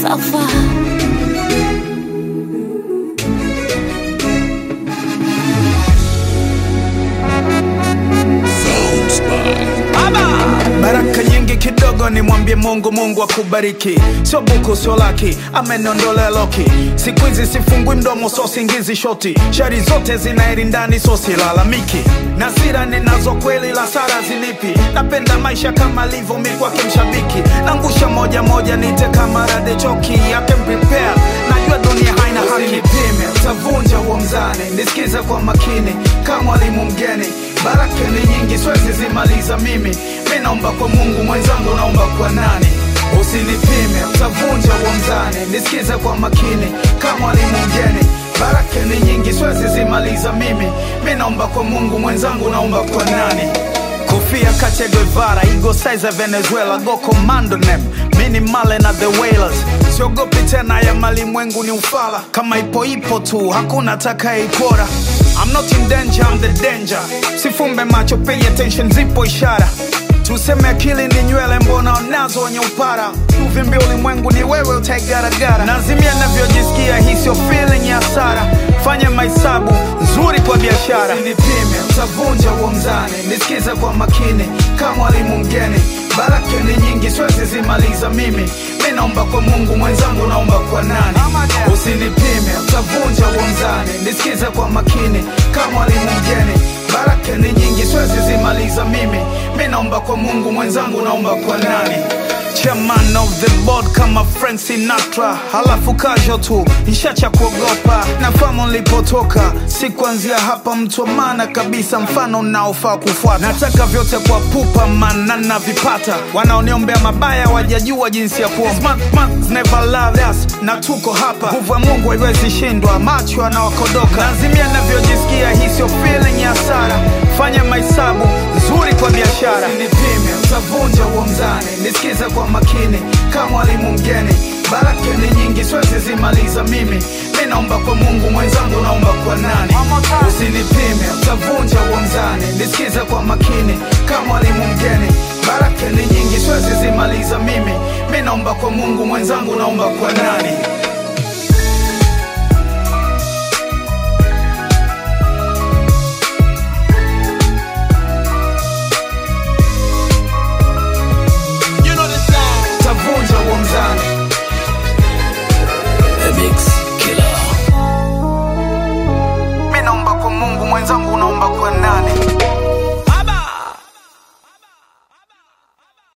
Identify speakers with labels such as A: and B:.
A: Safa.
B: baraka nyingi kidogo nimwambie mungu mungu akubariki sio buku sio laki amenondolea loki siku hizi sifungui mdomo so singizi shoti shari zote zinairi ndani so silalamiki na sira ninazo kweli la sara zilipi napenda maisha kama livyo mi kwake mshabiki nangusha moja moja nite kama rade choki yake prepare najua dunia haina haki Usinipime, utavunja huo mzani nisikize kwa makini kama mwalimu mgeni baraka ni nyingi siwezi zimaliza mimi mi naomba kwa mungu mwenzangu naomba kwa nani usinipime utavunja huo mzani nisikize kwa makini kama mwalimu mgeni baraka ni nyingi siwezi zimaliza mimi mi naomba kwa mungu mwenzangu naomba kwa nani kofia Che Guevara, ego size ya Venezuela, go commando nem mini male na the whalers. Siogopi tena ya malimwengu ni ufala, kama ipo ipo tu, hakuna atakayeipora. I'm not in danger, I'm the danger. Sifumbe macho, pay attention, zipo ishara tuseme akili ni nywele, mbona unazo wenye upara? Uvimbi ulimwengu ni wewe, utaigaragara. Nazimia navyojisikia, hii sio feeling ya hasara. Fanya mahesabu nzuri kwa biashara. Usinipime, utavunja huo mzani. Nisikize kwa makini kama mwalimu mgeni. Baraka ni nyingi, siwezi zimaliza mimi. Mi naomba kwa Mungu, mwenzangu naomba kwa nani? Usinipime, utavunja huo mzani. Nisikize kwa makini kama mwalimu mgeni. Baraka ni nyingi, siwezi zimaliza mimi. Mi naomba kwa Mungu, mwenzangu naomba kwa nani? Chairman of the board kama Frank Sinatra, halafu kasho tu nishacha kuogopa. Nafahamu nilipotoka, si kuanzia hapa, mtu wa maana kabisa, mfano unaofaa kufuata. Nataka vyote kwa pupa, maana navipata. Wanaoniombea mabaya wajajua jinsi ya kuomba. Smart man never loved us, na tuko hapa. Nguvu ya Mungu haiwezi shindwa, macho anawakodoka. Nazimia navyojisikia, hii sio feeling ya hasara. Fanya mahesabu nzuri kwa biashara. Usinipime, utavunja huo mzani. Nisikize kwa makini kama mwalimu mgeni. Baraka ni nyingi, siwezi zimaliza mimi. Mi naomba kwa Mungu, mwenzangu naomba kwa nani? Usinipime, utavunja huo mzani. Nisikize kwa makini kama mwalimu mgeni. Baraka ni nyingi, siwezi zimaliza mimi. Mi naomba kwa Mungu, mwenzangu naomba kwa nani?
C: You know the sound.
B: Utavunja huo mzani.
C: The Mix Killer.
B: Mi naomba kwa Mungu, mwenzangu naomba kwa nani?